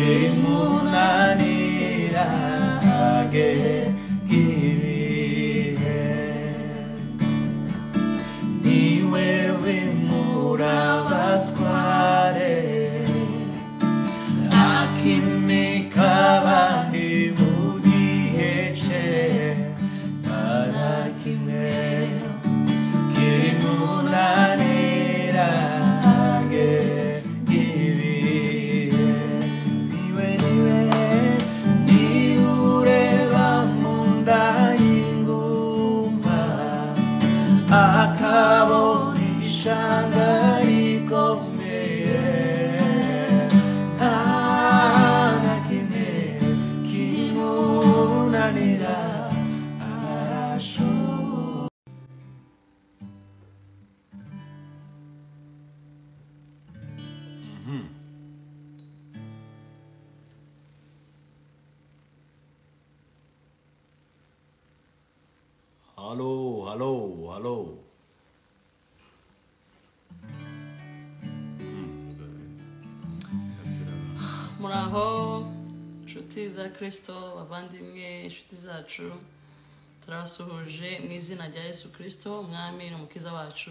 질문한 이란하게 기위해 네 외로운 무라밭과래 아킴이 가만히 무디의 채 바라기네 기분 아니라게 기위해 니왜 니왜 니울에 밤문다 인구마 아카보 니샹가이 꼬미에 나나기네 기분 아니라 알아서 Hello, hello, hello. muraho inshuti za kirisito abavandimwe inshuti zacu turabasuhuje mu izina rya yesu kirisito umwami n'umukiza wacu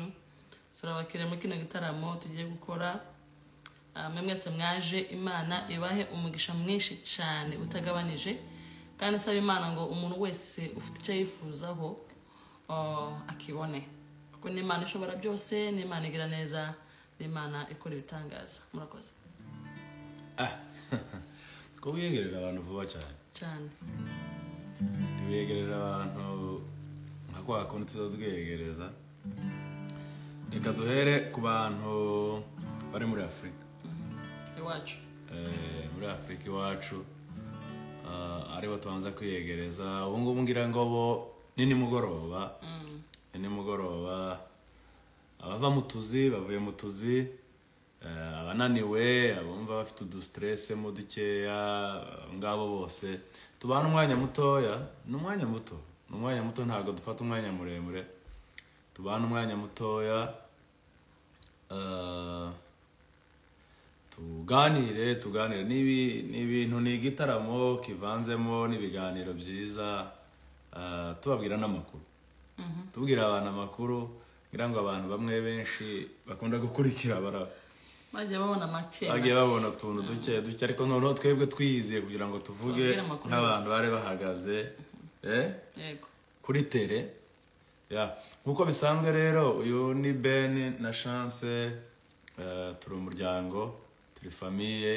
turabakiriye muri kino gitaramo tugiye gukora Ah, mwe mwese mwaje imana ibahe umugisha mwinshi cyane utagabanije kandi asaba imana ngo umuntu wese ufite icyo yifuzaho ah, akibone kuko ni imana ishobora byose ni imana igira neza ni imana ikora ibitangaza murakoze Ah, ko wiyegerera abantu vuba cyane cyane tubiyegerera abantu nka kwa kundi tuza twiyegereza reka duhere ku bantu bari muri afurika iwacu Eh, muri afurika iwacu ah, aribo tubanza kwiyegereza ubu ngubu ngira ngo bo ni nimugoroba ni nimugoroba abava mu tuzi bavuye mu tuzi eh, abananiwe abumva bafite udusiterese mu dukeya abo ngabo bose tubana umwanya mutoya ni umwanya muto ni umwanya muto ntabwo dufata umwanya muremure tubana umwanya mutoya eh, tuganire tuganire N'ibi- ni ibintu ni igitaramo kivanzemo n'ibiganiro byiza ah, tubabwira n'amakuru tubwira abantu amakuru kugira ngo abantu bamwe benshi bakunda gukurikira bara- bagiye babona make bagiye babona utuntu duke duke ariko noneho twebwe twiyiziye kugira ngo tuvuge Babwire amakuru n'abantu yose. bari bahagaze eh? yego kuri tere ya nk'uko bisanzwe rero uyu ni ben na chance eh, turi umuryango turi famiye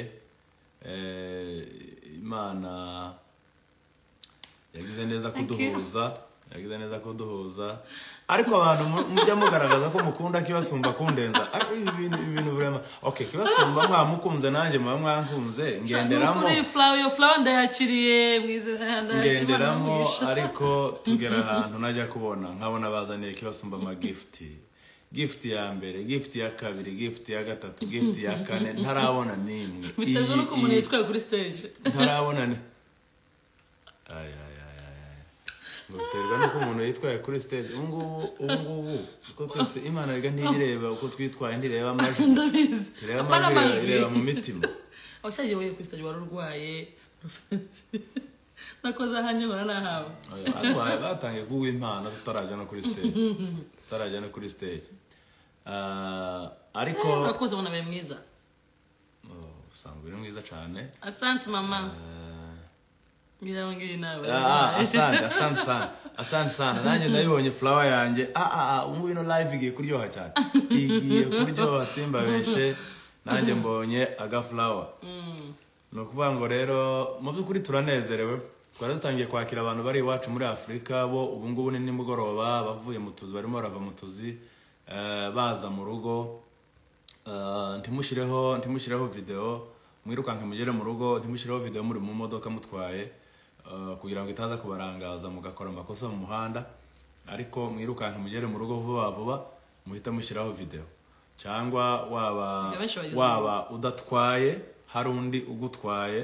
eh, imana yagize neza kuduhuza yagize neza kuduhuza ariko abantu mu- mujya mugaragaza ko mukunda kibasumba kundenza Ari- ibi bintu ibi bintu birema okay kibasumba mwamukunze nanjye muba mwankunze ngenderamo kuri flawa iyo flawa ndayakiriye mwize ngenderamo ariko tugera ahantu najya kubona nkabona bazaniye kibasumba amagifuti gifuti ya mbere gifuti ya kabiri gifuti ya gatatu gifuti ya kane ntarabona n'imwe biterwa Iyi- n'uko umuntu iyi- yitwaye kuri stage ntarabona ni Ay, ay, ay, ay, ay. ngo biterwa n'uko umuntu yitwaye kuri stage ubu ngubu ubu ngubu uko twese imana rega ntireba uko twitwaye ntireba amajwi ndabizi ireba Apana amajwi ireba mu mitima washagiye wowe kuri stage wari urwaye nakoze ahanyibona nahawe Arwaye, batangiye kuguha impano tutarajya no kuri stage tutarajya no kuri stage Ah, ariko urakoze ubona biba mwiza Oh, usanga uri mwiza cyane asante mama Ah, ngira ngiyi nawe ah, asante asante sana asante sana nanjye ndabibonye fulawa yanjye ah ah ah ubu ino live igiye kuryoha cyane igiye kuryoha simba benshi nanjye mbonye agafulawa ni ukuvuga ngo rero mu by'ukuri turanezerewe twari dutangiye kwakira abantu bari iwacu muri afurika bo ubu ngubu ni nimugoroba bavuye mu tuzi barimo barava mu tuzi eh, baza mu rugo Eh, ntimushyireho ntimushyireho videwo mwirukanke mugere mu rugo ntimushyireho videwo muri mu modoka mutwaye eh, kugira ngo itaza kubarangaza mugakora amakosa mu muhanda ariko mwirukanke mugere mu rugo vuba vuba muhita mushyiraho videwo cyangwa waba Benshi bagize waba waba udatwaye hari undi ugutwaye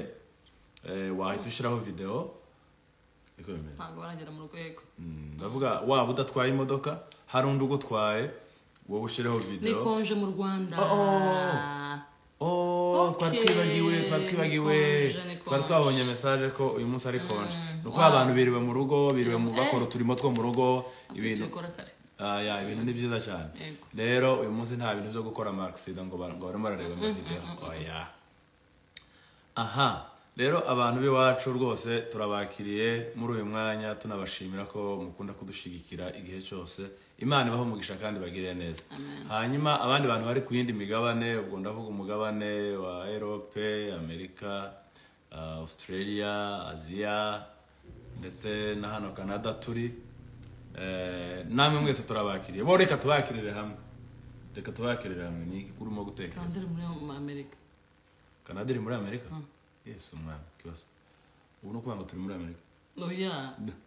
eh, wahita ushyiraho videwo niko bimeze ntabwo baragera mu rwego Mm, ndavuga waba udatwaye imodoka hari undi ugutwaye wowe ushyireho videwo nikonje mu rwanda Oh, oh, oh. twari twibagiwe twari twibagiwe Nikonje, nikonje. twari twabonye mesaje ko uyu munsi ari konje ni uko abantu biriwe mu rugo biriwe mu bakora uturimo two mu rugo ibintu tubikora kare Ah, ya, ibintu ni byiza cyane Yego. rero uyu munsi nta bintu byo gukora amakisida ngo bar- ngo barimo barareba amavideo oya aha rero abantu b'iwacu rwose turabakiriye muri uyu mwanya tunabashimira ko mukunda kudushyigikira igihe cyose imana ibaho umugisha kandi bagire neza hanyuma abandi bantu bari ku yindi migabane ubwo ndavuga umugabane wa erope amerika ah, australia aziya ndetse na hano canada turi Eh, namwe mwese turabakiriye bo reka tubakirire hamwe reka tubakirire hamwe ni iki urimo gutekereza kandi uri muri amerika kanada iri muri amerika yesu umwana ikibazo ubu ni ukuvuga ngo turi muri amerika oya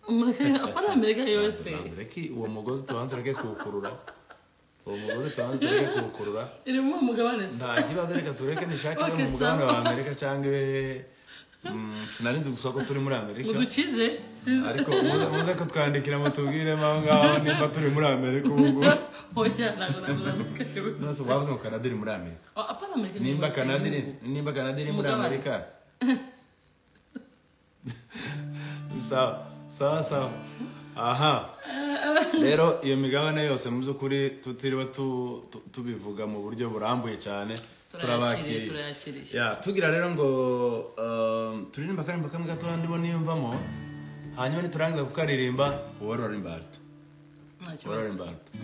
Amerika- apa ari amerika yose Tubanze ureke uwo mugozi tubanze ureke kuwukurura uwo mugozi tubanze ureke kuwukurura irimo umugabane se nta kibazo reka tureke nishakire Okay, mu mugabane sawa. wa amerika cyangwa iwe Mm, sinari nzi gusa ko turi muri amerika mudukize sinzi ariko muze muze kutwandikira mutubwiremo aho ngaho nimba turi muri amerika ubu ngubu oya ntabwo naguzamuka nose wavuze ngo kanada iri muri amerika apa ari amerika nimba yose, kanada iri y'ibihugu. nimba kanada iri muri Umugabane. amerika sawa sawa sawa aha rero iyo migabane yose mu by'ukuri tutiriwe tu- tu- tubivuga mu buryo burambuye cyane turabakiriye turayakiriye turayakiriye ya tugira rero ngo um, turirimba akaririmba kamwe gatoya ndimo niyumvamo hanyuma niturangiza kukaririmba wowe urarimba alto nta kibazo Warren Barton.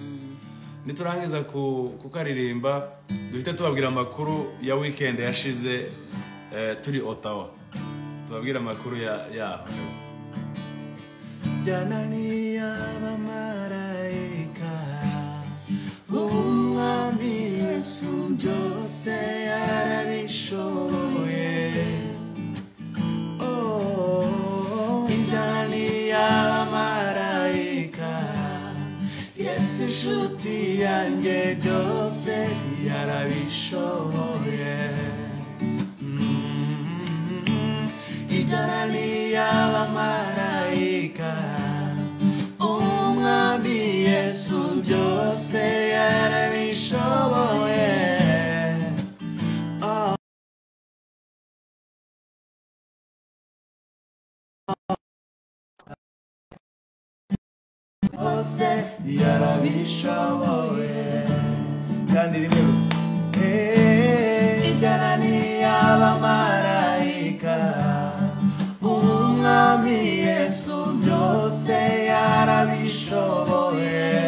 niturangiza ku- kukaririmba duhite tubabwira amakuru ya weekend yashize eh, turi otawa tubabwire amakuru ya- yaho janani y'abamarayika umwami yesu byose yarabishoboye Oh, indani y'abamarayika yesu inshuti yanjye byose yarabishoboye Mm, idorali y'abamarayika umwami yesu byose yarabishoboye hose yarabishoboye kandi rimwe gusa Eh, ijana n'iy'abamarayika umwami yesu byose yarabishoboye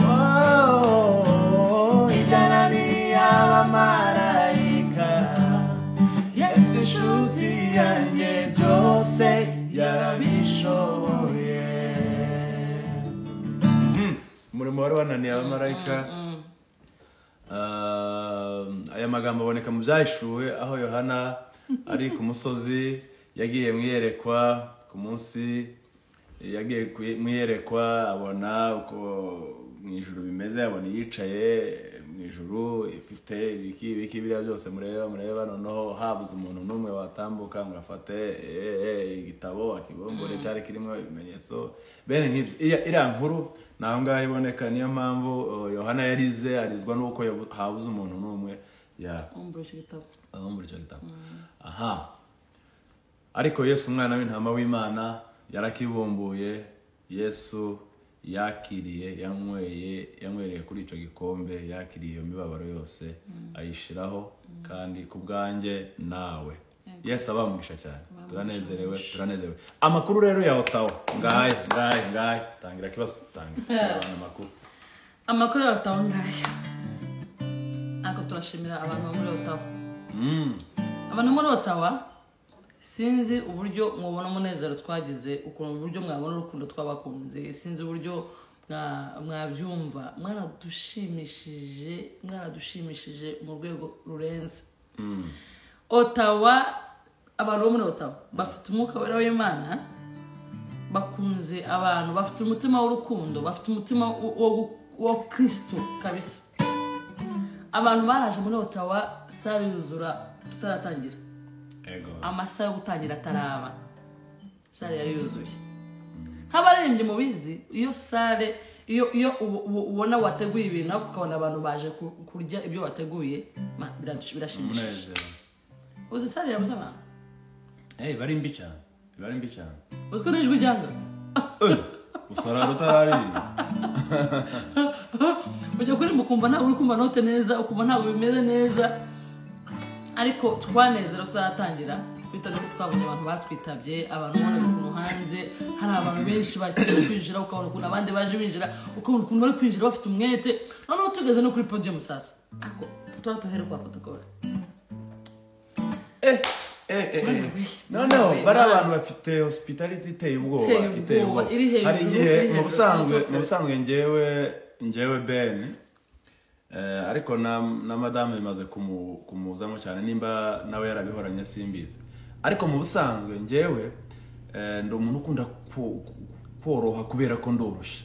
Oh, ijana n'iy'abamarayika yesu inshuti yanjye byose yarabishoboye umurimo wari wananiye abamarayika Um, aya magambo aboneka mu byahishuwe aho yohana ari ku musozi yagiye mu iyerekwa ku munsi yagiye ku- mu iyerekwa abona uko mu ijuru bimeze abona yicaye mu ijuru ifite ibiki ibiki biriya byose mureba mureba noneho habuze umuntu n'umwe watambuka ngo afate eh, eh, igitabo akibumbure cyari kirimo ibimenyetso bene nk'ibyo Iriya- iriya nkuru ni aho ngaho iboneka niyo mpamvu uh, yohana yarize arizwa n'uko yabu- habuze umuntu n'umwe ya- umbura icyo gitabo aho muri icyo gitabo aha ariko yesu umwana w'intama w'imana yarakibumbuye yesu yakiriye yanyweye yanywereye kuri icyo gikombe yakiriye iyo mibabaro yose ayishyiraho kandi ku bwanjye nawe yesu abamugisha cyane turanezerewe turanezerewe amakuru rero ya otawa ngahe ngahe ngahe tangira ikibazo tangira abantu amakuru amakuru ya otawa ngaya ariko turashimira abantu bo muri otawa Mm. abantu bo muri otawa sinzi uburyo mwabona umunezero twagize ukuntu uburyo mwabona urukundo twabakunze sinzi uburyo mwa- mwabyumva mwaradushimishije mwaradushimishije mu rwego rurenze otawa abantu bo muri otawa bafite umwuka wera w'imana bakunze abantu bafite umutima w'urukundo bafite umutima wo- wo gu- wa kirisito kabisa abantu baraje muri otawa sare yuzura tutaratangira ego amasaha yo gutangira ataraba sare yari yuzuye nk'abaririmbyi mubizi iyo sale iyo iyo ubu- ubu- ubona wateguye ibintu ariko ukabona abantu baje ku- kurya ibyo wateguye ma- biradu- birashimishije umunezero uzi sale yabuze abantu hey bari mbi cyane bari mbi cyane uzi ko n'ijwi ryanga usarara utarariye ujya kuririmba ukumva ntabwo uri kumva note neza ukumva ntabwo bimeze neza ariko twanezera tuzaratangira bitewe n'uko twabonye abantu batwitabye abantu ubona ukuntu hanze hari abantu benshi bagiye kwinjira ukabona ukuntu abandi baje binjira ukabona ukuntu bari kwinjira bafite umwete noneho tugeze no kuri podium sasa ariko tuba tuhere kwa protocole Eh, eh, eh, eh. noneho bari abantu bafite hospitality iteye ubwoba Iteye ubwoba, iteye ubwoba iri hejuru, hari igihe iri mu hejuru, busanzwe iri hejuru. mu busanzwe njyewe njyewe ben eh, ariko na, na madame bimaze kumu- kumuzamo cyane nimba nawe yarabihoranye simbizi ariko mu busanzwe njyewe eh, ndi umuntu ukunda ko- koroha kubera ko ndoroshye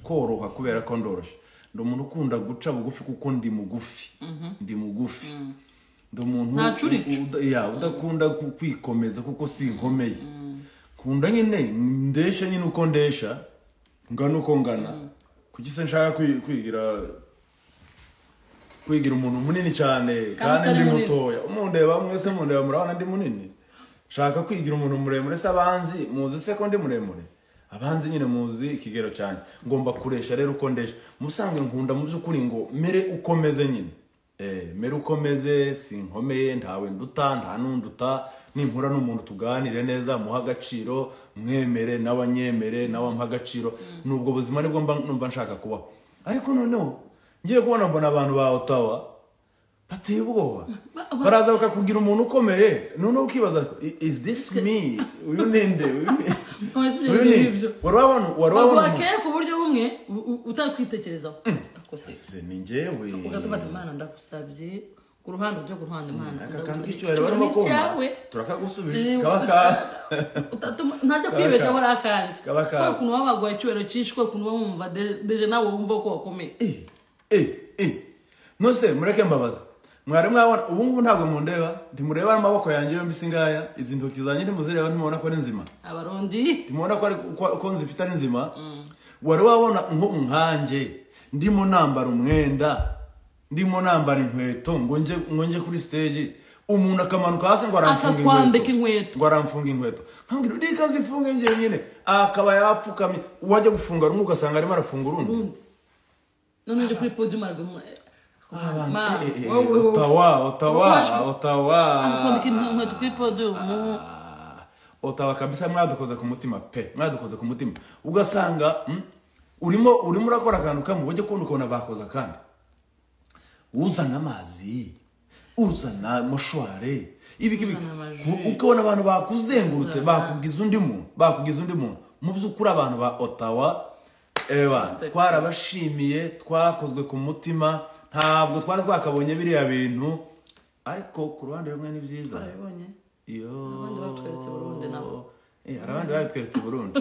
koroha kubera ko ndoroshye ndi umuntu ukunda guca bugufi kuko ndi mugufi ndi mugufi ndi umuntu Nta curicu. uda- ya, udakunda ku- kwikomeza kuko si inkomeye nkunda nyine ndesha nyine uko ndesha ngana uko ngana kuki se nshaka kwi- kwigira kwigira umuntu munini cyane kandi utari ndi munini. mutoya mundeba mwese mundeba murabona ndi munini nshaka kwigira umuntu muremure se abanzi muzi se ko ndi muremure abanzi nyine muzi ikigero cyanjye ngomba kuresha rero uko ndesha musange nkunda mu by'ukuri ngo mere uko meze nyine Eh, mere uko meze sinkomeye ntawe nduta nta nunduta nimpura n'umuntu tuganire neza muha agaciro mwemere n'abanyemere nawe ampa agaciro ni ubwo buzima nibwo mba numva nshaka kubaho ariko noneho ngiye kubona mbona abantu ba otawa bateye ubwoba baraza bakakubwira umuntu ukomeye noneho ukibaza "I- is this me uyu ninde Uyu ni- ntoya sibyo uyu ngibyo ninde ngibyo wari wabona wari wabona umuntu bakeye ku buryo bumwe u- u- utakwitekerezaho ariko se Se, ni njyewe ugatuma ati imana ndagusabye ku ruhande ujya ku ruhande imana aka kantu ndagusabye k'icyubahiro barimo ni kumva cyawe turakagusubije Eh, kaba ka utatuma- ntajya kwibeshaho ari akanje Kaba ka- kubera ukuntu baba baguha icyubahiro cyinshi kubera ukuntu baba bumva de- deje nawe wumva ko wakomeye Eh, eh, eh. nose mureke mbabaza mwari mwabona ubu ngubu ntabwo mundeba ntimureba amaboko yanjye yombi singaya izi ntoki zanjye ntimuzireba ntimubona ko ari nzima abarundi ntimubona ko ari ko- ko nzifite ari nzima wari wabona nko nkanjye ndimo nambara umwenda ndimo nambara inkweto ngo nje ngo nje kuri stage umuntu akamanuka hasi ngo aramfunga Akakwambika inkweto. inkweto ngo aramfunga inkweto nkambwira reka zifunge njye nyine akaba yapfukamye uwajya gufunga rumwe ugasanga arimo arafunga urundi urundi noneho ujya kuri podium araguma Abantu, eh, eh, eh, Ottawa, Ottawa, Ottawa. akwambika inkweto kuri podium Ah, Ottawa kabisa mwadukoze ku mutima pe mwadukoze ku mutima ugasanga mm, urimo urimo urakora akantu kamwe ujye kubona ukabona bakoze akandi uzana amazi uzana moshware ibiki Uzana amaji. ukabona abantu bakuzengurutse Uzana- bakugize undi muntu bakugize undi muntu mu by'ukuri abantu ba Ottawa eba Respect. twarabashimiye twakozwe ku mutima ntabwo twari twakabonye biriya bintu ariko ku ruhande rumwe ni byiza barabibonye iyo abandi batweretse Burundi nabo. Eh, hari abandi babitweretse Burundi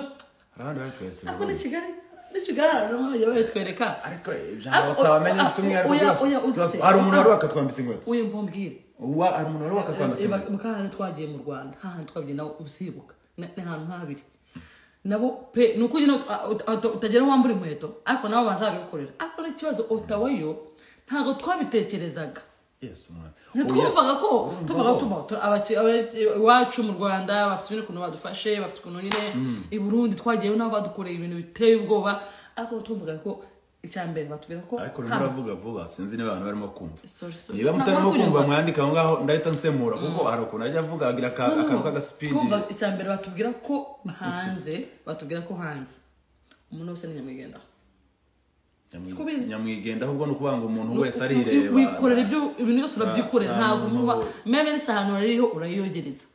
hari abandi babitweretse ariko ni Burundi kigali ni kigali harimo abajya babitwereka ariko Ah, ijambo batabamenye oya, ufite umwihariko oya, byose oya, uzi Byose. se. hari umuntu wari Ah. wakatwambitse inkweto uyumva umbwire Wa- hari umuntu wari wakatwambitse inkweto mu kantu twagiye mu rwanda hahandi twagiye nawe uzibuka ni ni ahantu nk'abiri nabo pe ni uko nyine ah, ut- ut- utagera aho wambura inkweto ariko nabo baza babikorera ariko n'ikibazo otawa yo ntabgo twabitekerezaga Yes, umwana. ntitwumvaga ko Oya. tuvuga tuba tu- abaki- aba- iwacu mu rwanda bafite ibintu ukuntu badufashe bafite ukuntu nyine i burundi twagiyeyo nabo badukoreye ibintu biteye ubwoba ariko twumvaga ko icya mbere batubwira ko ariko urimo nta- uravuga vuba sinzi niba abantu barimo kumva Sorry, sorry. niba mutarimo Ntabwo kumva kunyurwa. mwandika aho ngaho ndahita nsemura kuko hari ukuntu ajya avuga agira aka- akantu k'agasipidi Twumva icya mbere batubwira ko hanze batubwira ko hanze umuntu wese ni nyamwigendaho Nyamwi- Siko ubizi. nyamwigendaho ubwo ni ukuvuga ngo umuntu wese arireba wikorera ibyo ibintu byose urabyikorera Ah, ntabwo no. umuba meme nese ahantu rero urayiyogereza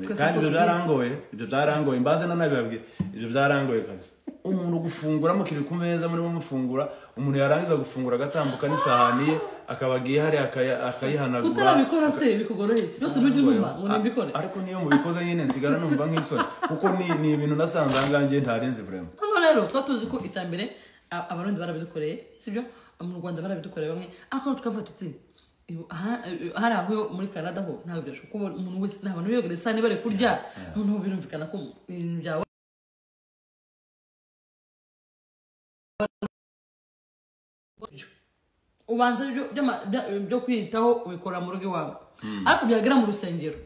Twese kandi ibyo tubizi. byarangoye ibyo byarangoye mbanze na nabi babwira ibyo byarangoye kabisa umuntu gufungura mukiri ku meza murimo mufungura umuntu yarangiza gufungura agatambuka n'isahani ye akaba agiye hariya akaya- akayihanagura utarabikora se bikugoroheye byose n'ujya unuma ngo nimbikore ariko niyo mubikoze nyine nsigara numva nk'isoni kuko ni ni ibintu nasanze ahangaha ntari nzi vraiment hano rero tuba tuzi ko icya mbere a- abarundi barabidukoreye sibyo mu rwanda barabidukoreye bamwe ariko tukavuga tuti ibu- aha- hari aho muri canada ho ntabwo byashoboka kuko umuntu wese nta bantu biyogereza niba bari kurya noneho birumvikana ko ibintu byawe ubanza ibyo- by'ama- bya- byo kwiyitaho ubikora mu rugo iwawe ariko byagera mu rusengero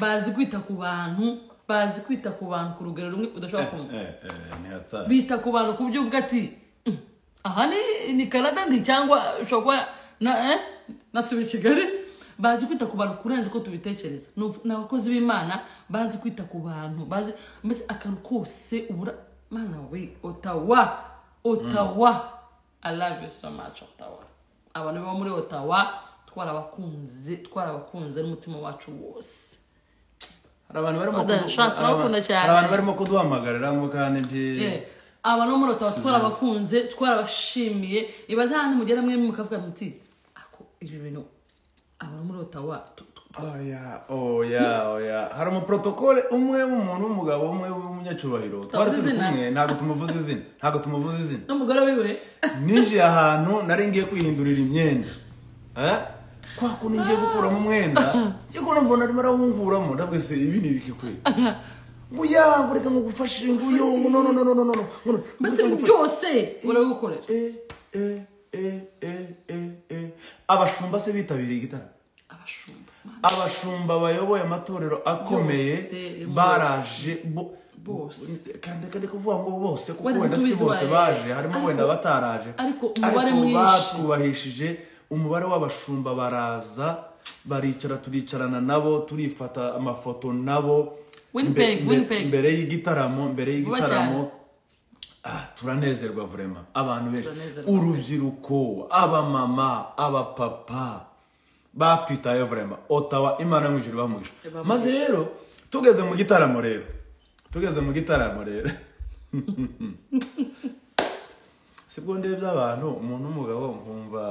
bazi kwita ku bantu bazi kwita ku bantu ku rugero rumwe udashobora kumva Eh, eh, ni hatari bita ku bantu ku buryo uvuga ati "Mm, aha ni ni canada ndi cyangwa ushobora kuba na eh, nasubiye i kigali bazi kwita ku bantu kurenza uko tubitekereza Ni ubu- ni abakozi b'imana bazi kwita ku bantu bazi mbese akantu kose ubura mana we otawa otawa i love you so much otawa abantu baba muri otawa twarabakunze twarabakunze n'umutima wacu wose hari abantu barimo Oda, kudu- Shansi, hari urawukunda abantu- cyane. hari abantu barimo kuduhamagarira ngo kandi ndi Eh, aba no muri otawa twarabakunze twarabashimiye ibaze ahantu mugera mwe mukavuga muti ako ibi bintu aba no muri otawa tu- tu- oya oya oya hari umuprotokole umwe w'umuntu w'umugabo umwe w'umunyacubahiro twari Tutavuze turi izina. kumwe ntabwo tumuvuze izina ntabwo tumuvuze izina n'umugore wiwe ninjiye ahantu nari ngiye kwihindurira imyenda Eh? kwa kuntu ngiye gukuramo umwenda ngiye kubona mbona arimo arawunguramo ndavuga se ibi ni ibiki kwe ngo ya ngo reka ngo gufashe ngo yo ngo no no no no no no ngo no mbese reka ibi ngufashe." byose urabikorera Eh, eh, eh, eh, eh, eh. abashumba se bitabiriye igitaramo abashumba abashumba bayoboye amatorero akomeye Bose, baraje bo- Bose. kandi kandi kuvuga ngo bose kuko Wenda wenda si ntitubizi bose uwaye. baje harimo Ariko- wenda bataraje ariko umubare mwinshi. batwubahishije umubare w'abashumba baraza baricara turicarana nabo turifata amafoto nabo Winnipeg, Mbe- mbe- Winnipeg. mbere y'igitaramo mbere Vuba y'igitaramo Ah, turanezerwa vurema abantu benshi Turanezerwa. urubyiruko abamama abapapa batwitaye vurema otawa imana yo mu ijuru ibamugisha Ibamugisha. maze rero tugeze mu gitaramo rero tugeze mu gitaramo rero sibwo ndebye abantu umuntu w'umugabo nkumva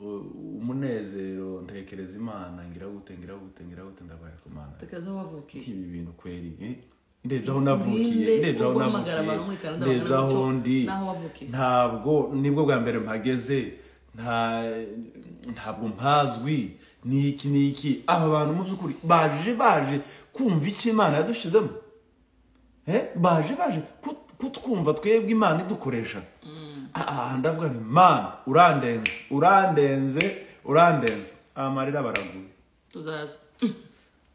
u- umunezero ntekereza imana ngira gute ngira gute ngira gute ndabara ku mana tekaza wavukiye ibi bintu kweri eh? ndebye aho navukiye Ninde ndebye aho uhamagara abantu muri navukiye Canada ndebye bakabona aho umuco ndi n'aho wavukiye? ntabwo nibwo bwa mbere mpageze nta ntabwo mpazwi niki niki aba bantu mu by'ukuri baje baje kumva icyo imana yadushizemo Eh, baje baje kut- kutwumva twebwe imana idukoresha Ah, ah, ndavuga nti mana urandenze urandenze urandenze amarira baraguye tuzaza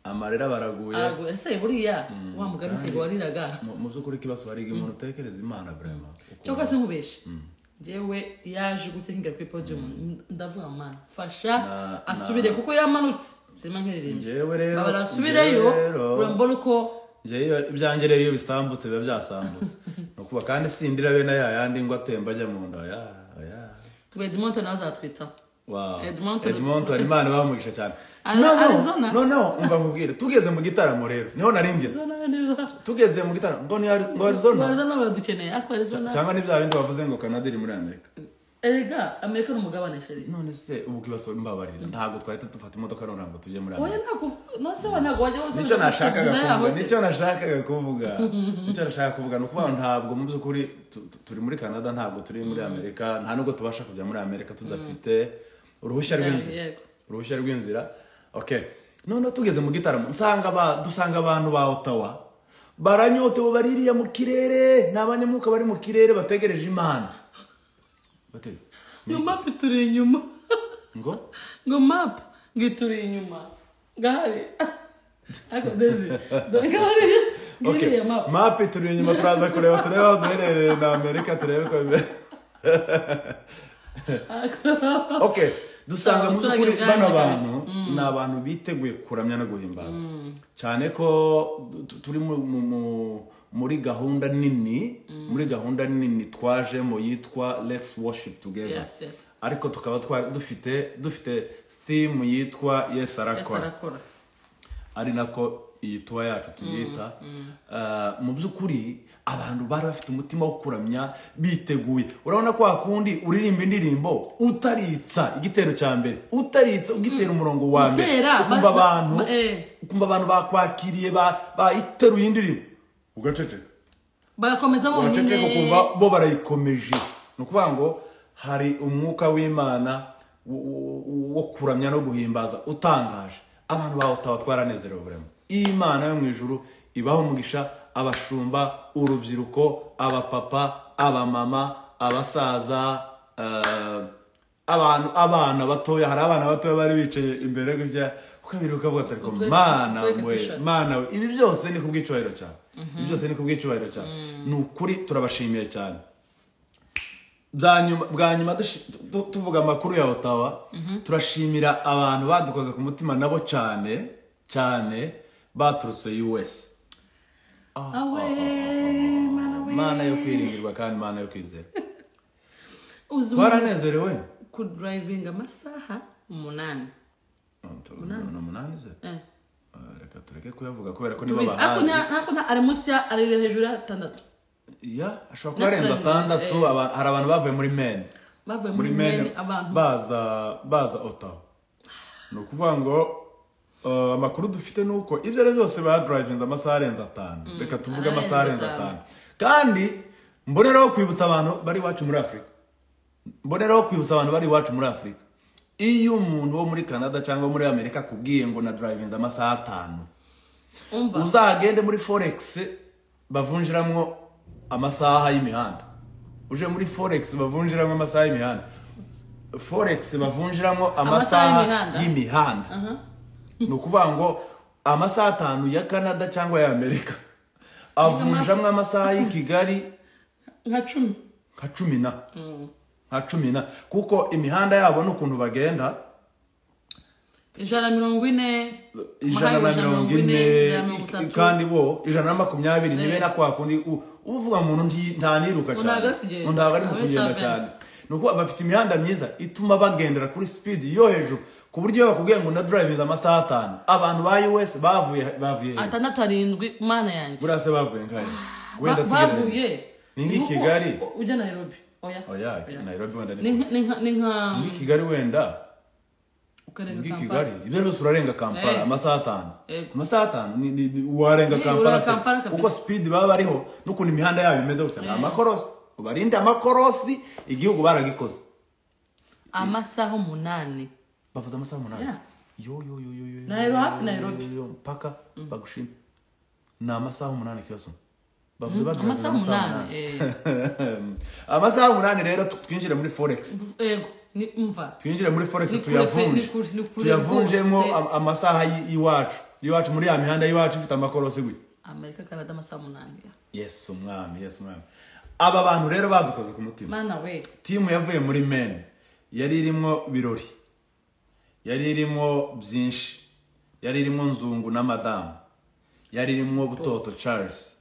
amarira baraguye araguye ese buriya wa mugani cyego wariraga Mu- mu by'ukuri ikibazo hari igihe umuntu utekereza imana burema cyangwa se nkubeshe njyewe yaje gutenga kuri podium ndavuga mana fasha Na- asubire kuko yamanutse sinema nkererembye Njyewe rero- babara asubireyo njyewe rero- urambona uko Njye iyo- ibyanjye rero iyo bisambutse biba byasambutse ni ukuba kandi sindira bene ya yandi ngo atemba ajya mu nda oya oya ngo edmonto nawe azatwitaho Wow. Edmonton- Edmonton imana ibamugisha cyane Ari- no Arizona? no no no umva mvubwire tugeze mu gitaramo rero niho nari ngeze tugeze mu gitaramo ngo ni Ari- ngo arizona arizona baradukeneye ariko arizona cyangwa ni bya bindi wavuze ngo canada iri muri amerika erega amerika ni umugabane sheri none se ubu kibazo mbabarira ntabwo twahita dufata imodoka noneho ngo tujye muri amerika oya ntabwo nase wa ntabwo wajya wose nicyo nashakaga yabo kuvuga se nicyo nashakaga kuvuga nicyo nashakaga kuvuga ni ukuvuga ngo ntabwo mu by'ukuri tu- tu- turi muri canada ntabwo turi muri amerika nta nubwo tubasha kujya muri amerika tudafite uruhushya Yeah, rw'inzira yego. uruhushya rw'inzira okay noneho tugeze mu gitaramo nsanga ba- dusanga abantu ba otawa baranyotewe baririya mu kirere ni abanyamwuka bari mu kirere bategereje imana Bate- ngo mapu turi inyuma ngo ngo mapu ngo turi inyuma gahari ariko dezi gahari Okay. ngiriya mapu mapi turi inyuma turaza kureba turebe aho duherereye na amerika turebe ko bimeze okay dusanga mu Umuturage by'ukuri bwanze bano kabisa. bantu ni abantu biteguye kuramya no guhimbaza cyane ko tu- turi mu- mu- mu- muri gahunda nini muri gahunda nini twajemo yitwa let's worship together Yes, yes. ariko tukaba twa- dufite dufite theme yitwa yes Yes, arakora arakora ari nako iyi tuba yacu tuyita Ah, mu by'ukuri abantu bari bafite umutima wo kuramya biteguye urabona ko hakundi uririmba indirimbo utaritsa igitero cya mbere utaritsa ugitera umurongo wa mbere Utera, ba- ukumva ba- abantu ba- eh. ukumva abantu bakwakiriye ba- bayiteruye indirimbo ugaceceka bagakomeza bonyine uraceceka ukumva bo barayikomeje ni ukuvuga ngo hari umwuka w'imana wo- wo- wo kuramya no guhimbaza utangaje abantu bawe utabatwara nezerewe burema imana yo mu ijuru ibaho umugisha abashumba urubyiruko abapapa abamama abasaza eh, abantu abana batoya hari abana batoya bari bicaye imbere gutya ukabiri ukavuga ati ariko Utwereka- mana utwereka we t-shirt." mana we ibi byose ni ku bw'icyubahiro cyawe ibi byose ni ku bw'icyubahiro cyawe ni ukuri turabashimiye cyane bwa nyuma bwa nyuma dushi- tu- tuvuga amakuru ya otawa turashimira abantu badukoze ku mutima nabo cyane cyane baturutse us awe mana we mana yo kwiringirwa kandi mana yo kwizera uzi umuntu twaranezerewe kudurayivinga amasaha umunani ni umunani ze Eh. Ah, reka tureke kuyavuga kubera ko nibo Tubizi. Ariko bahazi nta- ariko nta- ari munsi ya ari hejuru y'atandatu ya ashobora kuba arenze Nathan, atandatu aba- hari abantu bavuye muri mene bavuye muri muri mene meni abantu baza baza otawa ni ukuvuga ngo eh, amakuru dufite ni uko ibyo ari byo byose badurayivinze amasaha arenze atanu reka tuvuge arenze amasaha arenze atanu. atanu kandi mboneraho kwibutsa abantu bari iwacu muri afurika mboneraho kwibutsa abantu bari iwacu muri afurika iyo umuntu wo muri canada cyangwa muri amerika akubwiye ngo na durayivinze amasaha atanu umva uzagende muri forex bavunjiramo amasaha y'imihanda uje muri forex bavunjiramo amasaha y'imihanda forex bavunjiramo Amasaha amasaha y'imihanda? y'imihanda ni ukuvuga ngo amasaha atanu ya canada cyangwa ya amerika avunjamo amasaha y'i kigali nka cumi nka cumi na nka cumi na kuko imihanda yabo n'ukuntu bagenda ijana na mirongo ine ijana na mirongo ine kandi bo ijana na makumyabiri nibe na kwa kundi u- uba uvuga ngo umuntu nti- ntaniruka Ntabwo cyane ari kugenda. ntabwo ari mu Aba ari kugenda servants. cyane ni ukuvuga bafite imihanda myiza ituma bagendera kuri speed yo hejuru ku buryo iyo bakubwiye ngo ndadurayivinze amasaha atanu abantu ba us bavuye bavuye heza atandatu arindwi mana yanjye buriya se bavuye ngahe wenda Ba- tugeze bavuye ni nk'i Kigali? U- ujya Nairobi oya oya nairobi wenda ni ni nka- ni nka ni nka Ni nk'i kigali wenda Ni ukarenga nk'i kampala kigali ibyo byose urarenga kampala Eh. amasaha atanu Yego. amasaha atanu ni- ni- ni- warenga Ni- kampala urarenga Kampala pe. kabisa. kuko speed baba bariho n'ukuntu imihanda yabo imeze gutya ni amakorosi ubarinde amakorosi igihugu baragikoze amasaha umunani bavuze amasaha umunani Yeah. yo yo yo yo yo yo, Nairobi, yo, hafi yo, yo, Nairobi. yo, yo, mpaka bagushima ni amasaha umunani kibazo bavuze bagira ngo ni amasaha umunani eh. amasaha umunani rero tu- twinjire muri forex yego ni umva twinjire muri Ni forex kure pe, tuyavunje ni kure, ni kure tuyavunjemo rwose. am- amasaha y- y'iwacu y'iwacu muri ya mihanda y'iwacu ifite amakorosi gutya amerika canada amasaha umunani ya. yesu umwami yesu umwami aba bantu rero badukoze ku mutima mana we timu yavuye muri meni yari irimo birori yari irimo byinshi yari irimo nzungu na madamu yari irimo butoto charles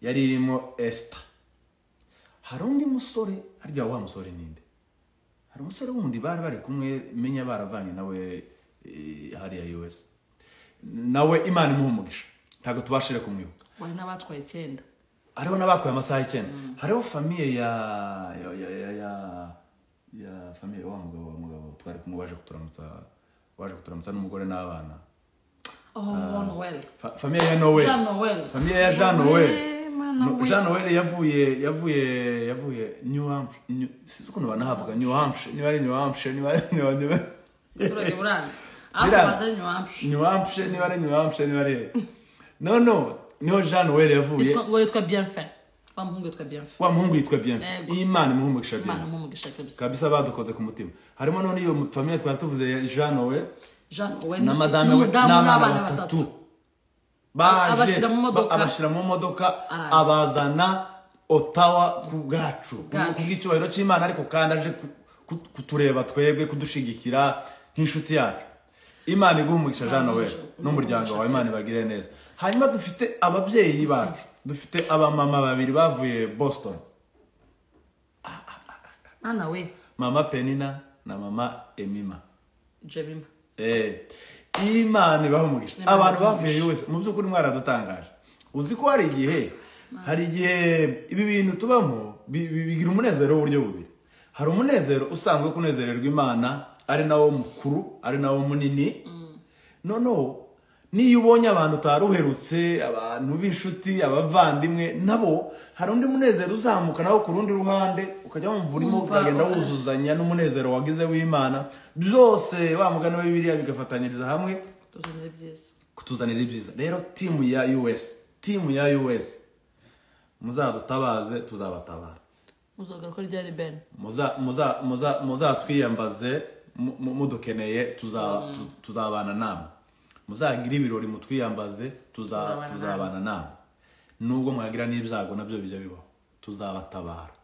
yari irimo esita hari undi musore harya wa musore ninde hari umusore wundi bari bari kumwe menya baravanye nawe eh, hariya us nawe imana imuha umugisha ntabwo tubashije kumwibuka wari n'abatwaye icyenda hariho n'abatwaye amasaha icyenda hariho famiye ya ya ya ya ya, ya famiye wa mugabo wa mugabo twari kumwe waje kuturamutsa waje kuturamutsa n'umugore n'abana oh noel Fa- famiye ya noel jean noel famiye ya jean noel Eh, mana No- we. jean noel yavuye yavuye yavuye new hampshire New- sinzi ukuntu banahavuga new hampshire niba ari new hampshire niba ari New- niba- abaturage buranze aho Biranze. baza ni nyamshi new hampshire niba ari new hampshire niba ari no no niho jean noel yavuye ngo yitwa bienfait wa muhungu yitwa bienfait wa muhungu yitwa bienfait Yego. imana imuha umugisha imana bienfait mumugisha kabisa kabisa badukoze ku mutima harimo none iyo famiye twari tuvuze ya jean we jean noel na madame we n'umudamu n'abana batatu baje Abashyira mu modoka. ba- abashyira mu modoka Araza. abazana otawa ku bwacu ku Bwacu. ku bw'icyubahiro cy'imana ariko kandi aje ku- ku- kutureba twebwe kudushigikira nk'inshuti yacu imana iguha umugisha jean Imana noel iguha n'umuryango wawe imana ibagire neza hanyuma dufite ababyeyi bacu dufite abamama babiri bavuye boston mana we mama penina na mama emima jabima Eh, imana ibaha umugisha Imana abantu ibaha bavuye wese mu by'ukuri mwaradutangaje uzi ko hari igihe hari igihe ibi bintu tubamo bi- bi- bigira umunezero w'uburyo bubiri hari umunezero usanzwe wo kunezererwa imana ari nawo mukuru ari nawo munini noneho niyo ubonye abantu utari uherutse abantu b'inshuti abavandimwe nabo hari undi munezero uzamuka nawo ku rundi ruhande ukajya wumva urimo Wumva- ukagenda wuzuzanya n'umunezero wagize w'imana byose wa mugani wa bibiliya bigafatanyiriza hamwe tuzanire byiza kutuzanira ibyiza rero timu ya us timu ya us muzadutabaze tuzabatabara muzavuga ko ryari ben muza muza muza muzatwiyambaze mu- mu- mudukeneye tuza- tu- tuzabana namwe muzagire ibirori mutwiyambaze tuza- Tuzabana tuzabana namwe nubwo mwagira n'ibyago nabyo bijya bibaho tuzabatabara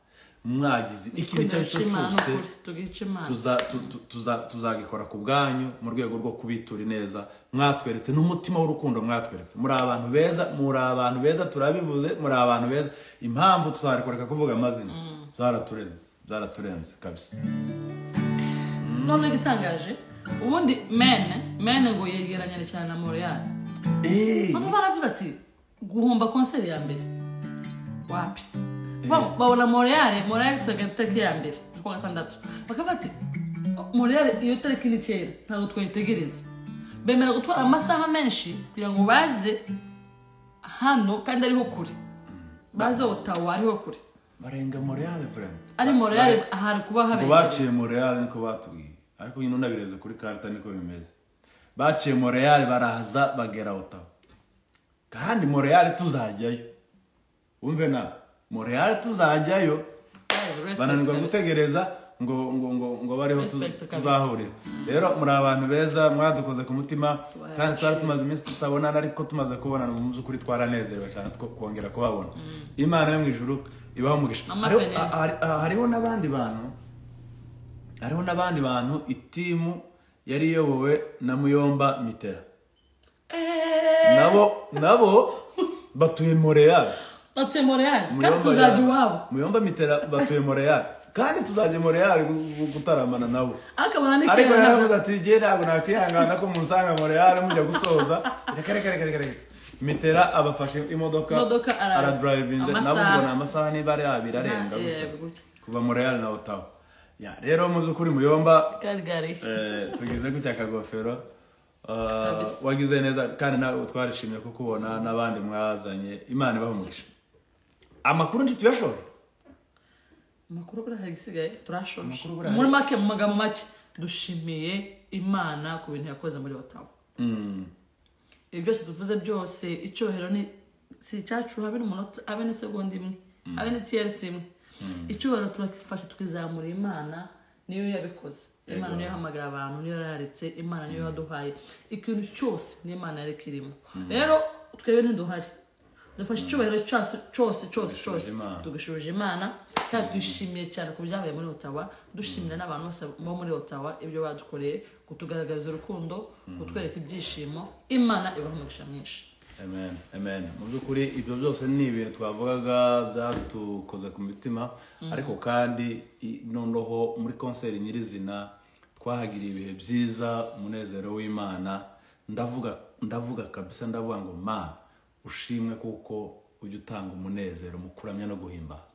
mwagize ikintu icyo ari cyo Imana cyose ukuri tugica imana tuza- tu- tu- tuza- tuzagikora ku bwanyu mu rwego rwo kubitura ineza mwatweretse n'umutima w'urukundo mwatweretse muri abantu beza muri abantu beza turabivuze muri abantu beza impamvu tuzarekureka kuvuga amazina byaraturenze byaraturenze kabisa none igitangaje ubundi mene mene ngo yegeranyane cyane na moreyali Eh, hano baravuga ati guhomba konseri ya mbere wapi Ba- babona moreyale moreyale turaga tariki ya mbere z'ukwa gatandatu bakavuga ati moreyale iyo tariki ni kera ntabwo twayitegereza bemera gutwara amasaha menshi kugira ngo baze hano kandi ariho kure baze otawa ariho kure barenga moreyale vrema ari moreyale ahari kuba ngo habereye baciye moreyale niko batubwiye ariko nyine unabirebye kuri karita niko bimeze baciye moreyale baraza bagera otawa kandi moreyale tuzajyayo wumve nawe moreyale tuzajyayo bananirwa gutegereza ngo ngo ngo ngo bareho tu- Respect kabisa. tuzahurira rero muri abantu beza mwadukoze ku mutima Tubahaye kandi twari agaciro. tumaze iminsi tutabonana ariko tumaze kubonana mu by'ukuri twaranezerewe cyane two kongera kubabona imana yo mu ijuru ibaho umugisha Mama Hariho- Penel. a- hari- a- hariho n'abandi bantu hariho n'abandi bantu itimu yari iyobowe na muyomba mitera nabo nabo batuye moreyali batuye moreyale kandi Muyomba tuzajya ya- iwabo Muyomba mitera batuye moreyali kandi tuzajya moreyali gu- gu- gutaramana nabo akabona ni ariko kera yaravuze ati jye ntabwo nakwihangana ko musanga moreyali mujya gusoza reka reka reka reka reka mitera abafashe imodoka Imodoka araza. aradrivinze nabo Amasaha. mbona amasaha niba ari abiri arenga Na- gutya. yego, gutya. kuva moreyali na otawa Ya, rero mu by'ukuri muyomba kari gari Eh, tugize gutya akagofero Ah, Kabisa. wagize neza kandi nawe twarishimye kukubona n'abandi mwazanye imana ibaha umugisha amakuru ntituyashore amakuru buriya hari igisigaye turashoje Amakuru buriya muri make mu magambo make dushimiye imana ku bintu yakoze muri otawa ibi byose tuvuze byose icyohero ni si icyacu habe n'umunota habe n'isegonda imwe habe n'itiyerisi imwe icyubahiro turafasha tukizamura imana niyo yabikoze imana niyo yahamagara abantu niyo yararetse imana niyo yaduhaye ikintu cyose ni imana yari kirimo rero twebwe ntiduhari dufashe icyubahiro cyacu cyose cyose cyose Imana. tugashubije imana kandi tuyishimiye cyane ku byabaye muri otawa dushimira n'abantu bose bo muri otawa ibyo badukoreye kutugaragariza urukundo kutwereka ibyishimo imana ibaha umugisha mwinshi amen amen mu by'ukuri ibyo byose ni ibintu twavugaga byadukoze ku mitima ariko kandi i- noneho muri konseri nyirizina twahagiriye ibihe byiza umunezero w'imana ndavuga ndavuga kabisa ndavuga ngo mana ushimwe kuko ujya utanga umunezero mu kuramya no guhimbaza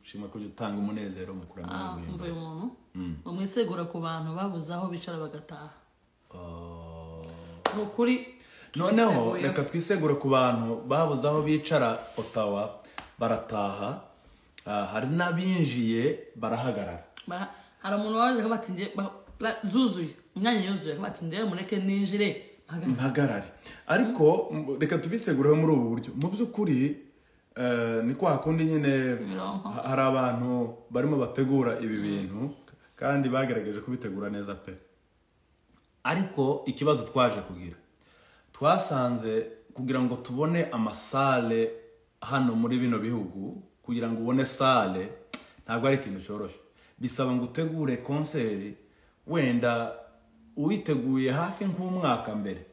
ushimwe ko ujya utanga umunezero mu kuramya no Ah, umva guhimbaza uyu muntu umwisegura ku bantu babuze aho bicara bagataha Oh. ni ukuri noneho twiseguye. reka twisegure ku bantu babuze aho bicara otawa barataha Ah, hari n'abinjiye barahagarara Bara- hari umuntu waje akavuga ati "Nge- ba- ra- zuzuye imyanya yuzuye akavuga ati ndebe mureke ninjire mpaga- mpagarare ariko m- reka tubisegureho muri ubu buryo mu by'ukuri eh, ni kwa kundi nyine Imironko. ha- hari abantu barimo bategura ibi bintu kandi bagerageje kubitegura neza pe ariko ikibazo twaje kugira twasanze kugira ngo tubone amasale hano muri bino bihugu kugira ngo ubone sale ntabwo ari ikintu cyoroshye bisaba ngo utegure konseri wenda uyiteguye hafi nk'umwaka mbere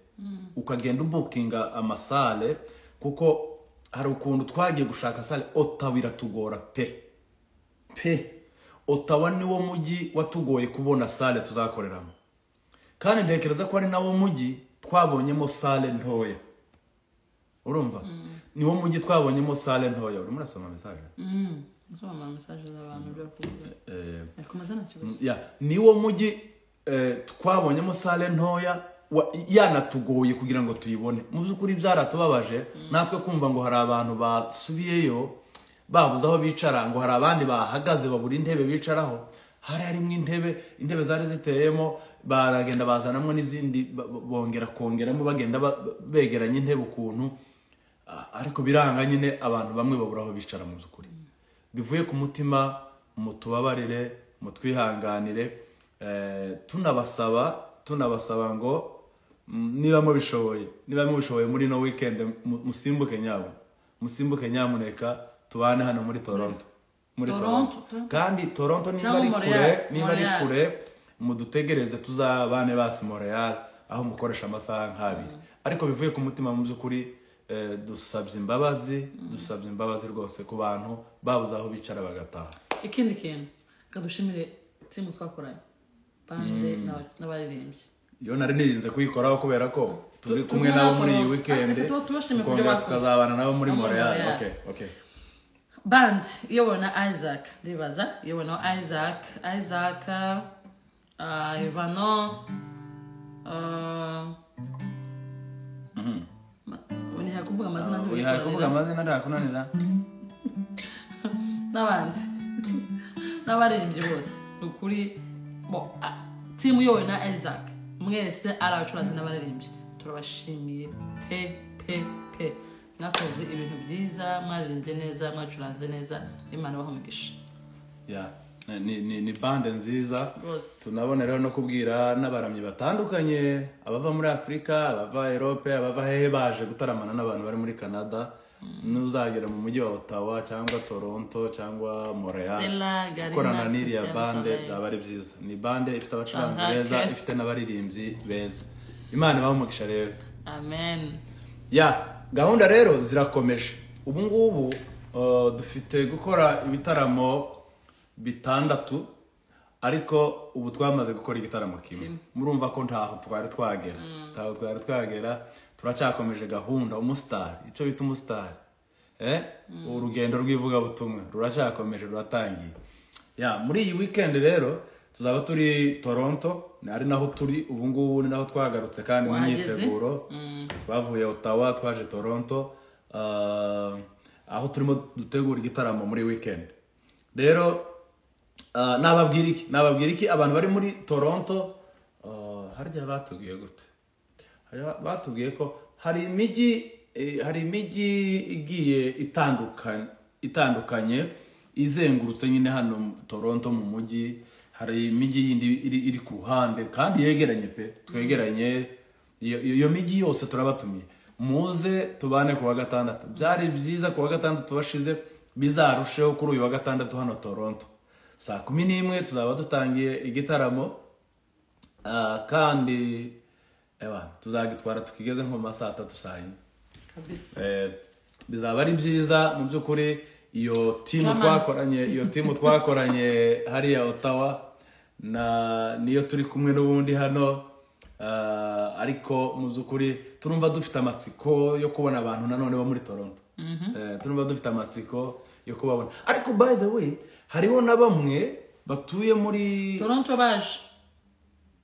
ukagenda ubukinga amasale kuko hari ukuntu twagiye gushaka sale otawa iratugora pe pe otawa niwo mujyi watugoye kubona sale tuzakoreramo kandi ntekereza ko ari nawo mujyi twabonyemo sale ntoya urumva niwo mujyi twabonyemo sale ntoya urimo urasoma mesaje Mm, nsoma mesaje z'abantu byo kuvuga Eh, yakomeza nta kibazo ya niwo mujyi eh, twabonyemo sale ntoya wa- yanatugoye kugira ngo tuyibone mu by'ukuri byaratubabaje natwe kumva ngo hari abantu basubiyeyo babuze aho bicara ngo hari abandi bahagaze babura intebe bicaraho hari harimo intebe intebe zari ziteyemo baragenda bazanamo n'izindi ba- ba- bongera kongeramo bagenda ba- ba- begeranya intebe ukuntu Ah, ariko biranga nyine abantu bamwe babura aho bicara mu by'ukuri bivuye ku mutima mutubabarire mutwihanganire eh, tunabasaba tunabasaba ngo mm, niba mubishoboye niba mubishoboye muri no weekend mu- musimbuke nyabo musimbuke nyamuneka tubane hano muri toronto muri Toronto, Toronto. kandi toronto niba Cyangwa ari Montreal, kure niba ari Montreal. kure mudutegereze tuzabane basi Montreal aho mukoresha amasaha nk'abiri ariko bivuye ku mutima mu by'ukuri eh, dusabye imbabazi dusabye imbabazi rwose ku bantu babuze aho bicara bagataha ikindi kintu reka dushimire timu twakoranye bande n'aba- n'abaririmbyi iyo nari nirinze kuyikoraho kubera ko turi Tu- kumwe tumwe nabo na muri iyi Toronto. weekend Ariko tuba tubashimiye ku byo tukongera bakoze. tukazabana nabo muri No muri Montreal Montreal. okay okay band iyobowe na isaac ndibaza iyobowe na isaac isaac uh, ivano nihaye kuvuga amazina wihaye kuvuga ntibikorera amazina ntakunanira n'abandi n'abaririmbyi bose ni ukuri bo a- timu iyobowe na isaac mwese ari abacuruzi n'abaririmbyi turabashimiye pe pe pe mwakoze ibintu byiza mwaririmbye neza mwacuranze neza imana ibahe umugisha Yeah. ni, ni, ni bande nziza rwose tunabona rero no kubwira n'abaramyi batandukanye abava muri afurika abava erope abava hehe baje gutaramana n'abantu bari muri canada nuzagera mu mujyi wa ottawa cyangwa toronto cyangwa montreal Stella, Galina, gukorana n'iriya Christian bande Soleil. byaba ari byiza ni bande ifite abacuranzi Aha, beza okay. ifite n'abaririmbyi beza imana ibahe umugisha rero amen ya gahunda rero zirakomeje ubu ngubu uh, dufite gukora ibitaramo bitandatu ariko ubu twamaze gukora igitaramo kimwe murumva ko ntaho twari twagera ntaho twari twagera turacyakomeje gahunda umusitari icyo bita umusitari eh? urugendo rw'ivugabutumwa ruracyakomeje ruratangiye ya muri iyi weekend rero tuzaba turi toronto ari naho turi ubu ngubu ni naho twagarutse kandi mu Wahageze? myiteguro twavuye ottawa twaje toronto ah, aho turimo dutegura igitaramo muri weekend rero ah, nababwira iki nababwira iki abantu bari muri toronto ah, harya batubwiye gute Harya batubwiye ko hari imijyi eh, hari imijyi igiye itandukanye itandukanye izengurutse nyine hano mu- toronto mu mujyi hari imijyi yindi iri, iri ku ruhande kandi yegeranye pe twegeranye iyo iyo mijyi yose turabatumiye muze tubane ku wa gatandatu byari byiza ku wa gatandatu bashize bizarusheho kuri uyu wa gatandatu hano toronto saa kumi n'imwe tuzaba dutangiye igitaramo ah, kandi ewa tuzagitwara tukigeze nko mu ma saa tatu saa yine kabisa Eh, bizaba ari byiza mu by'ukuri iyo timu German. twakoranye iyo timu twakoranye hariya otawa na niyo turi kumwe n'ubundi hano ah, ariko mu by'ukuri turumva dufite amatsiko yo kubona abantu nanone bo muri toronto Eh, turumva dufite amatsiko yo kubabona ariko by the way hariho na bamwe batuye muri toronto baje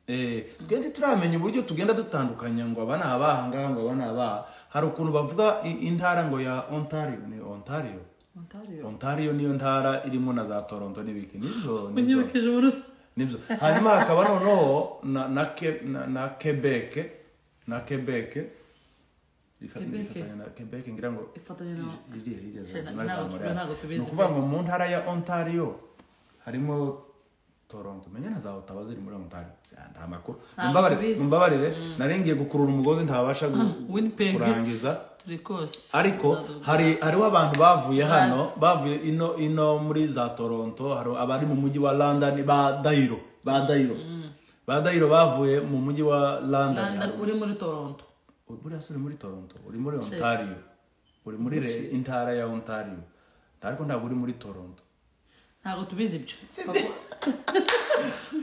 Eh, twende turamenya uburyo tugenda dutandukanya ngo aba ni abaha ngaha ngo aba ni abaha hari ukuntu bavuga i- intara ngo ya ontario ni ontario ontario ontario niyo ntara irimo na za toronto n'ibiki nibyo nibyo unyibukije ubururu nibyo hanyuma hakaba noneho na na Ke- na- na quebec na quebec Ifa- Quebec. ifatanya na quebec ngira ngo ifatanye na iriya hirya za- Shit, za- za ntabwo- Montreal. ntabwo tubizi Ni ukuvuga ngo mu ntara ya ontario harimo toronto menya na za otawa ziri muri ontario Sya, nta makuru Ntabwo Mumbabarire- tubizi. mumbabarire nari ngiye gukurura umugozi ntabasha gu- Winnipeg. kurangiza turi kose ariko Uzadu- hari hariho abantu bavuye Bazi. hano bavuye ino ino muri za toronto hari abari mu mujyi wa london ba dayiro ba dayiro ba dayiro bavuye mu mujyi wa london Rwanda uri muri toronto buriya si uri muri toronto uri muri ontario uri muri re- intara ya ontario ariko ntabwo uri muri toronto ntabwo tubizi ibyo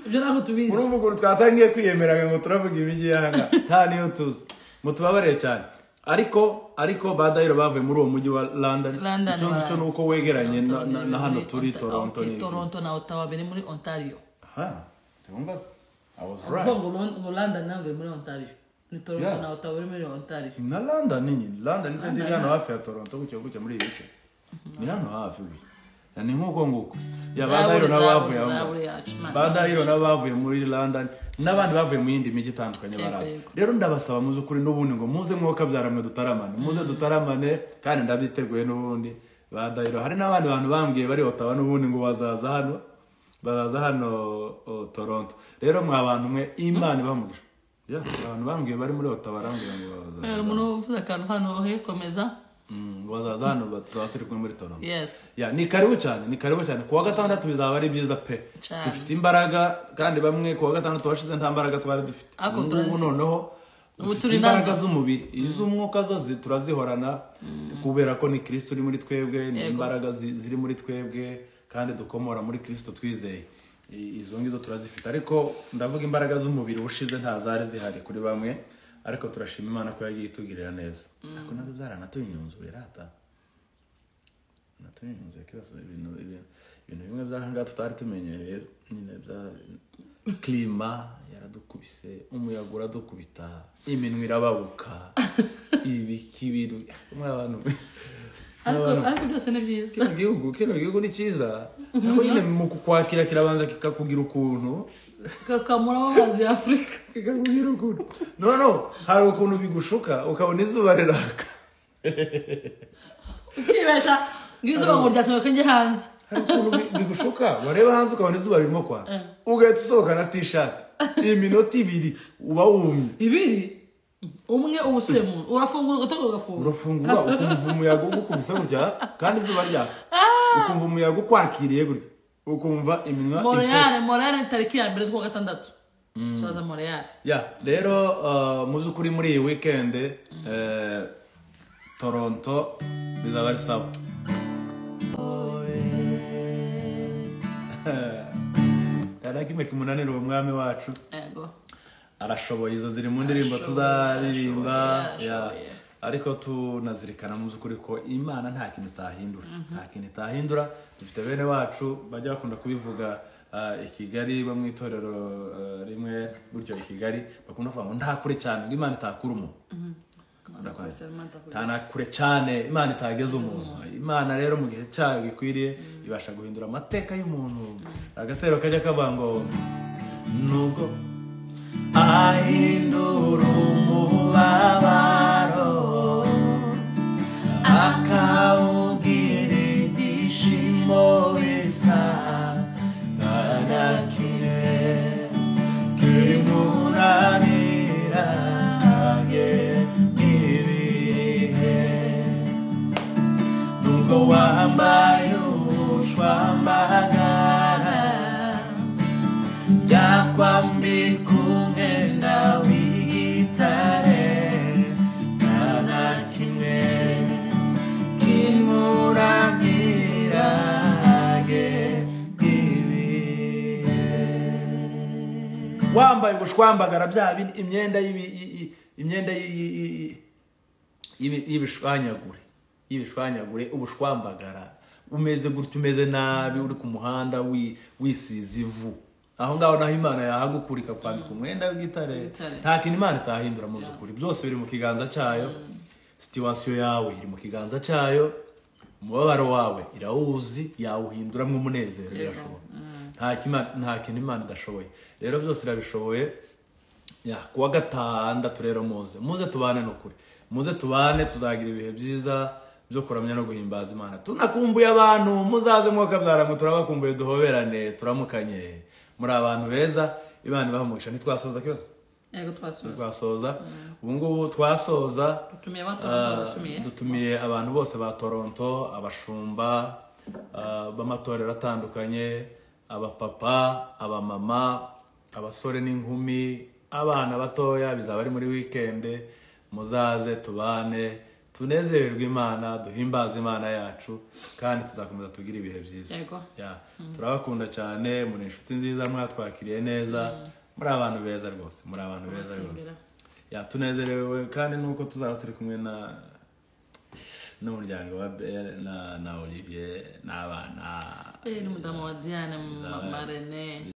ibyo ntabwo tubizi urumva ukuntu twatangiye kwiyemeraga ngo turavuga imijyi y'ahanga nta niyo tuzi mutubabarire cyane ariko ariko ba dayiro bavuye muri uwo mujyi wa london London icyo nzi cyo ni uko bazi. wegeranye na- Toronto na biri na hano muri turi Onta- toronto okay, ni toronto na ottawa biri muri ontario ha tumbaze i was kuko right ngo Lon- ngo london ntabwo iri muri ontario ni toronto Yeah. na ottawa biri muri ontario na london nyine london isa ndi hano hafi ya toronto gutyo gutyo muri iyi bice ni hano hafi ubu ni nk'uko nguko ya ba dayiro nabo bavuye aho ngaho. zaburi yacu Imana ba dayiro nabo bavuye muri london n'abandi bavuye mu yindi mijyi itandukanye baraza Yego, yego. rero ndabasaba muze ukuri n'ubundi ngo muze mwoka byaramwe dutaramane muze dutaramane kandi ndabiteguye n'ubundi ba dayiro hari n'abandi bantu bambwiye bari otawa n'ubundi ngo bazaza hano bazaza hano o, toronto rero mwa bantu mwe imana ibamubwira ya abantu bambwiye bari muri otawa barambwira ngo bazaza hari umuntu uvuze akantu hano he komeza Mm, ngo bazaza hano ba- tuzaba turi kumwe muri toronto yesi ya ni karibu cyane ni karibu cyane kuwa gatandatu bizaba ari byiza pe Cyane. dufite imbaraga kandi bamwe kuwa gatandatu washize nta mbaraga twari dufite Ariko Ubu ngubu turazifite. noneho Ubu dufite turi imbaraga nazo. z'umubiri iz'umwuka zo zi- turazihorana kubera ko ni kirisito uri muri twebwe ni Yego. imbaraga zi- ziri muri twebwe kandi dukomora muri kirisito twizeye I- izo ngizo turazifite ariko ndavuga imbaraga z'umubiri ubushize nta zari zihari kuri bamwe ariko turashima imana ko yagiye itugirira neza ariko nabyo byaranatunyunzuye rata natunyuze kibazo ibintu ibintu ibintu bimwe by'ahangaha tutari tumenyereye nyine bya klima yaradukubise umuyaga uradukubita iminwa irababuka ibikibiru mwe abantu ariko ariko byose ni byiza kino gihugu kino gihugu ni cyiza ariko nyine mu kukwakira kirabanza kikakugira ukuntu kakamuramo amazi ya afurika kikakugira ukuntu no no hari ukuntu bigushuka ukabona izuba riraka ukibesha ngizuba ngo ryasohoka njye hanze hari ukuntu bi- bigushuka wareba hanze ukabona izuba ririmo kwaka ugahita usohoka na tishati iminota ibiri uba wumye ibiri umwe uba usubiye mu urafungura ugatoka ugafunga urafungura ukumva umuyaga ugukubise gutya kandi izuba ryaka ukumva umuyaga ukwakiriye gutya ukumva iminwa ishe moreyare moreyare ni tariki ya mbere z'uwa gatandatu tuzaza moreyare ya rero uh, mu by'ukuri muri iyi wikendi eh, toronto bizaba ari sawa tarakime kimunanira uwo mwami wacu yego arashoboye izo ziri mu ndirimbo Arashoboye, tuzaririmba arashoboye, ya. arashoboye. ariko tunazirikana mu by'ukuri ko imana nta kintu itahindura nta kintu itahindura dufite bene wacu bajya bakunda kubivuga ah, i kigali bo mu itorero ah, rimwe gutyo i kigali bakunda kuvuga ngo nta kure cyane ngo imana itakura umuntu tana kure cyane imana itageze umuntu imana rero mu gihe cyayo gikwiriye ibasha guhindura amateka y'umuntu agatero kajya kavuga ngo nubwo ahindura umubabaro akawubwira ibyishimo bisa nta kimwe kimunanira nge n'ibihe nubwo wambaye ubushwambagara byakwambika umwenda w'igitare nta na kimwe kimurangira ge ibihe wambaye ubushwambagara bya bi- imyenda y'ibi- i- i- imyenda y'i- i- i- i- y'ibi- y'ibishwanyagure y'ibishwanyagure ubushwambagara umeze gutya umeze nabi uri ku muhanda wi- wisize ivu aho ngaho naho imana yahagukura ikakwambika umwenda w'igitare W'igitare. nta kintu imana itahindura mu by'ukuri byose biri mu kiganza cyayo situwasiyo yawe iri mu kiganza cyayo umubabaro wawe irawuzi yawuhinduramo umunezero birashoboka nta kima- nta kintu imana idashoboye rero byose irabishoboye ya kuwa gatandatu rero muze muze tubane n'ukuri muze tubane tuzagira ibihe byiza byo kuramya no guhimbaza imana tunakumbuye abantu muzaze mwokabyara ngo turabakumbuye duhoberane turamukanye muri abantu beza imana ibaha umugisha ntitwasoza kibazo yego twasubiza twasoza ubu ngubu twasoza dutumiye abatoza batumiye Ah, dutumiye abantu bose ba toronto abashumba ah, b'amatorero atandukanye abapapa abamama abasore n'inkumi abana batoya bizaba ari muri wikende muzaze tubane tunezererwe imana duhimbaze imana yacu kandi tuzakomeza tugire ibihe byiza Yego. Ya, turabakunda cyane muri inshuti nziza mwatwakiriye neza muri abantu beza rwose muri abantu beza rwose ya tunezerewe kandi nuko tuzaba turi kumwe na n'umuryango wa Belle na na Olivier n'abana Eh, n'umudamu wa diane mama rene